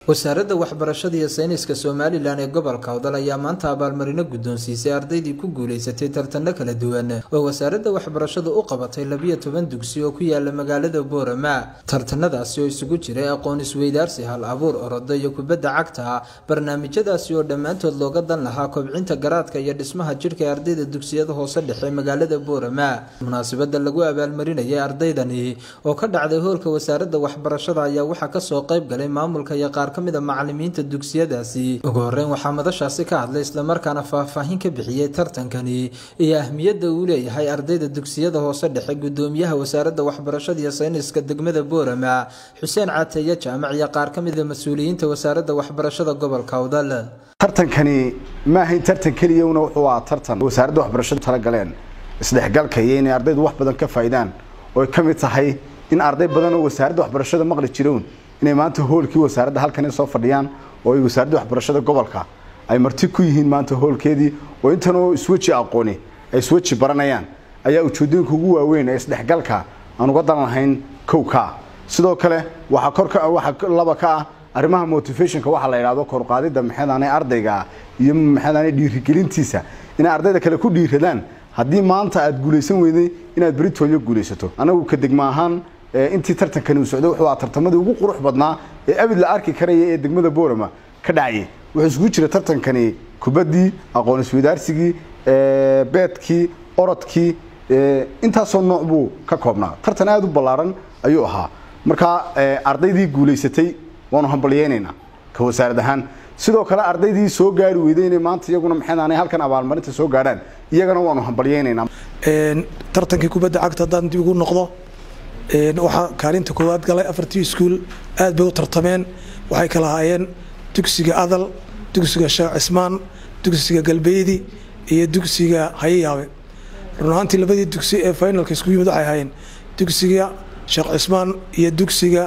wasaaradda waxbarashada iyo sayniska somalilan ee gobolka awdal ayaa maanta abaalmarino guddoonsiisay ardaydii ku guulaysatay tartano kala duwan oo wasaaradda waxbarashadu u qabatay labiyo toban dugsi oo ku yaala magaalada boorama tartanadaasi oo isugu jiray aqoon isweydaarsi hal abuur orodo iyo kubadda cagta barnaamijyadaasi oo dhammaantood looga dan lahaa kobcinta garaadka iyo dhismaha jidhka ee ardayda dugsiyada hoose dhexe magaalada boorama munaasabada lagu abaalmarinayay ardaydani oo ka dhacday hoolka wasaaradda waxbarashada ayaa waxaa kasoo qayb galay maamulka iyo qaar kamida macalimiinta dugsiyadaasi ugu horeyn waxaa madashaasi ka hadlay islamarkaana faahfaahin ka bixiyey tartankani iyo ahmiyadda uu leeyahay ardayda dugsiyada hoose dhexe gudoomiyaha wasaaradda waxbarashada iyo sayniska degmada boorama xuseen cateeye jaamac iyo qaar ka mida mas-uuliyiinta wasaaradda waxbarashada gobolka awdal tartankani ma ahayn tartan keliyana wuxuu ahaa tartan wasaaradda waxbarashadu talagaleen isdhexgalka iyo inay ardaydu wax badan ka faa'iidaan oo ay ka mid tahay in arday badan oo wasaaradda waxbarashada maqli jiroon inay maanta hoolkii wasaaradda halkan soo fadhiyaan oo ay wasaaradda waxbarashada gobolka ay marti ku yihiin maanta hoolkeedii oo intanoo isweji aqooni ay isweji baranayaan ayaa ujeedooyinka ugu waaweyn ee isdhexgalka aan uga dan lahayn kowka sidoo kale waxaa korka waxaa laba ka ah arrimaha motivationka waxaa la yidhahdo koruqaadida maxeedaanay ardayga iyo maxeedaanay dhiirigelintiisa inay ardayda kale ku dhiiradaan haddii maanta aad guulaysan weyday inaad beritooyo guulaysato anagu ka degma ahaan intii tartankani uu socday wuxuu ahaa tartamadii ugu qurux badnaa ee abid la arki karaya ee degmada boorama ka dhacayay wuxuu isugu jira tartankani kubaddii aqoon isweydaarsigii beedkii orodkii intaasoo nooc buu ka koobnaa tartan aada u ballaaran ayuu ahaa markaa ardaydii guulaysatay waanu hambalyeynaynaa ka wasaarad ahaan sidoo kale ardaydii soo gaari weyday inay maanta iyaguna maxaanay halkan abaalmarinta soo gaadhaan iyagana waanu hambalyeynaynaa tartankii kubadda cagta haddaan dib ugu noqdo waxaa kaalinta koowaad galay afartii iskuul aad bay u tartameen waxay kala haayeen dugsiga adal dugsiga sheekh cismaan dugsiga galbeedi iyo dugsiga hayayaabe run ahaantii labadii dugsi ee finalka isku yimid waxay ahaayeen dugsiga sheekh cismaan iyo dugsiga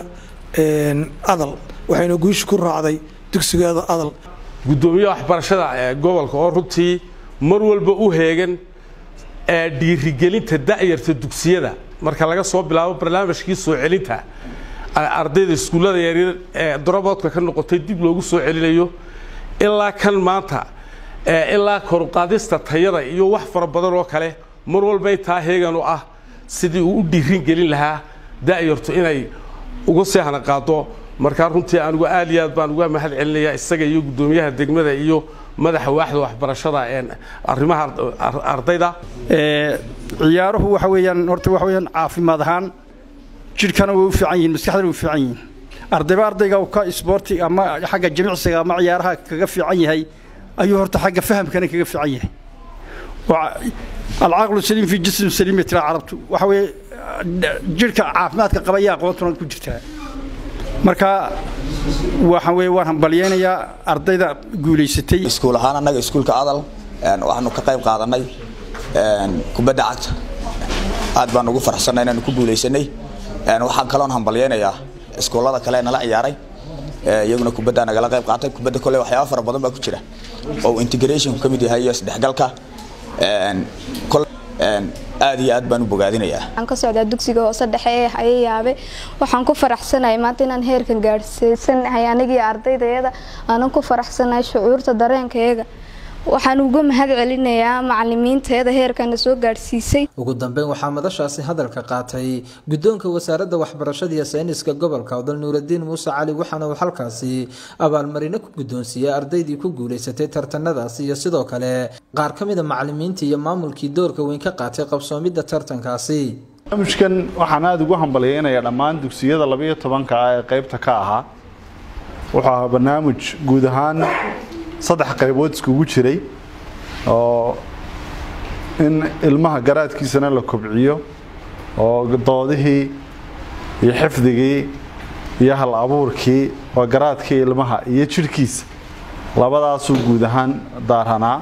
adal waxayna guusha ku raacday dugsiga adal guddoomiyaha waxbarashada ee gobolka oo runtii mar walba u heegan ee dhiirigelinta da'yarta dugsiyada marka laga soo bilaabo barnaamijkii soo celinta ardayda iskuullada yaryar ee doroboodka ka noqotay dib loogu soo celinayo ilaa kan maanta ilaa koruqaadista tayada iyo wax fara badan oo kale mar walba intaa heegan u ah sidii uu u dhiirin gelin lahaa da'yartu inay uga sii hana qaado markaa runtii anigu aad iyo aad baan uga mahad celinayaa isaga iyo guddoomiyaha degmada iyo madaxa waaxda waxbarashada arrimaha ardayda ciyaaruhu waxa weeyaan horta waxa weeyaan caafimaad ahaan jidhkana way u fiican yihiin maskaxdana way u fiican yihiin ardayba ardayga ka isboorti ama xagga jimicsiga ama ciyaaraha kaga fiican yahay ayuu horta xagga fahamkana kaga fiican yahay alcaaqlu saliim fi jism saliim bay tiraa carabtu waxa weeye jidhka caafimaadka qaba iyo aqoontuna ku jirtaa marka waxaan weeye waan hambalyeynayaa ardayda guulaysatay iskuul ahaan annaga iskuulka adal waxaanu ka qayb qaadanay kubadda cagta aad baan ugu faraxsannay inaanu ku guulaysanay waxaan kaloon hambalyeynayaa iskuullada kale nala ciyaaray iyaguna kubaddaa nagala qayb qaatay kubadda kole waxyaaba fara badan baa ku jira oo integrationku ka mid yahay iyo isdhexgalka aad iyo aad baan u bogaadinayaa waxaan ka socdaa dugsiga hoose dhexe ee hayayaabe waxaan ku faraxsanahay maanta inaan heerkan gaadhsiisanahay anigii ardaydayada aanan ku faraxsanahay shucuurta dareenkayaga waxaan uga mahad celinayaa macalimiinteeda heerkana soo gaadhsiisay ugu dambeyn waxaa madashaasi hadalka qaatay guddoonka wasaaradda waxbarashada iyo sayniska gobolka awdal nuuradiin muuse cali waxaana uu halkaasi abaalmarino ku guddoonsiiyey ardaydii ku guulaysatay tartanadaasi iyo sidoo kale qaar ka mida macalimiintii iyo maamulkii doorka weyn ka qaatay qabsoomidda tartankaasi barnaamijkan waxaan aada ugu hambalyeynayaa dhammaan dugsiyada labayo tobanka ah ee qaybta ka ahaa wuxuu ahaa barnaamij guud ahaan saddex qaybood iskugu jiray oo in ilmaha garaadkiisana la kobciyo oo doodihii iyo xifdigii iyo hal abuurkii oo garaadkii ilmaha iyo jidhkiisa labadaasuu guud ahaan daaranaa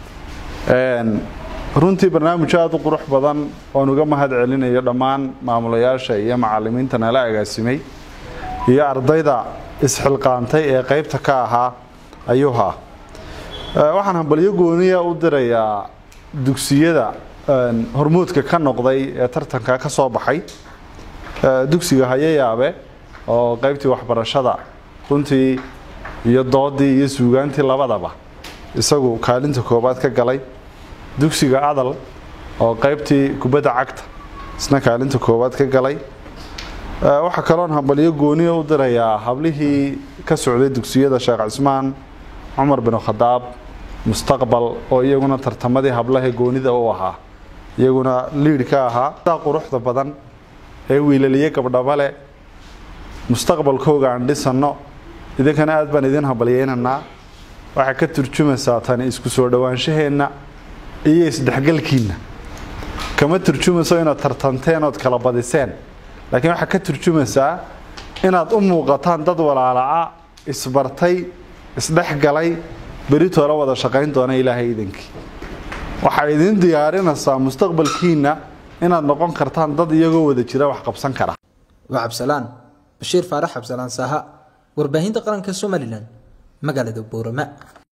runtii barnaamij aada u qurux badan oon uga mahad celinayo dhammaan maamulayaasha iyo macalimiinta nala agaasimay iyo ardayda isxilqaantay ee qaybta ka ahaa ayuuha waxaan hambalyo gooniya u dirayaa dugsiyada hormuudka ka noqday ee tartanka ka soo baxay dugsiga hayayaabe oo qaybtii waxbarashada runtii iyo doodii iyo suugaantii labadaba isagu kaalinta koobaad ka galay dugsiga adal oo qaybtii kubadda cagta isna kaalinta koowaad ka galay waxaa kaloon hambalyo gooniya u dirayaa hablihii ka socday dugsiyada sheekh cismaan cumar bin khadaab mustaqbal oo iyaguna tartamadii hablaha goonida u ahaa iyaguna liid ka ahaa quruxda badan ee wiilaliye gabdhabale mustaqbalkooga aan dhisanno idinkana aad baan idin hambalyeynaynaa waxay ka turjumaysaa tani isku soo dhowaanshaheenna iyo isdhexgalkiinna kama turjumayso inaad tartanteen ood kala badiseen laakiin waxaa ka turjumaysaa inaad u muuqataan dad walaalaca isbartay isdhexgalay beritoola wada shaqayn doona ilaahay idinkii waxay idin diyaarinaysaa mustaqbalkiinna inaad noqon kartaan dad iyagoo wada jira wax qabsan kara waa cabsalaan bashiir faarax cabsalaan saaha warbaahinta qaranka somalilan magaalada boorama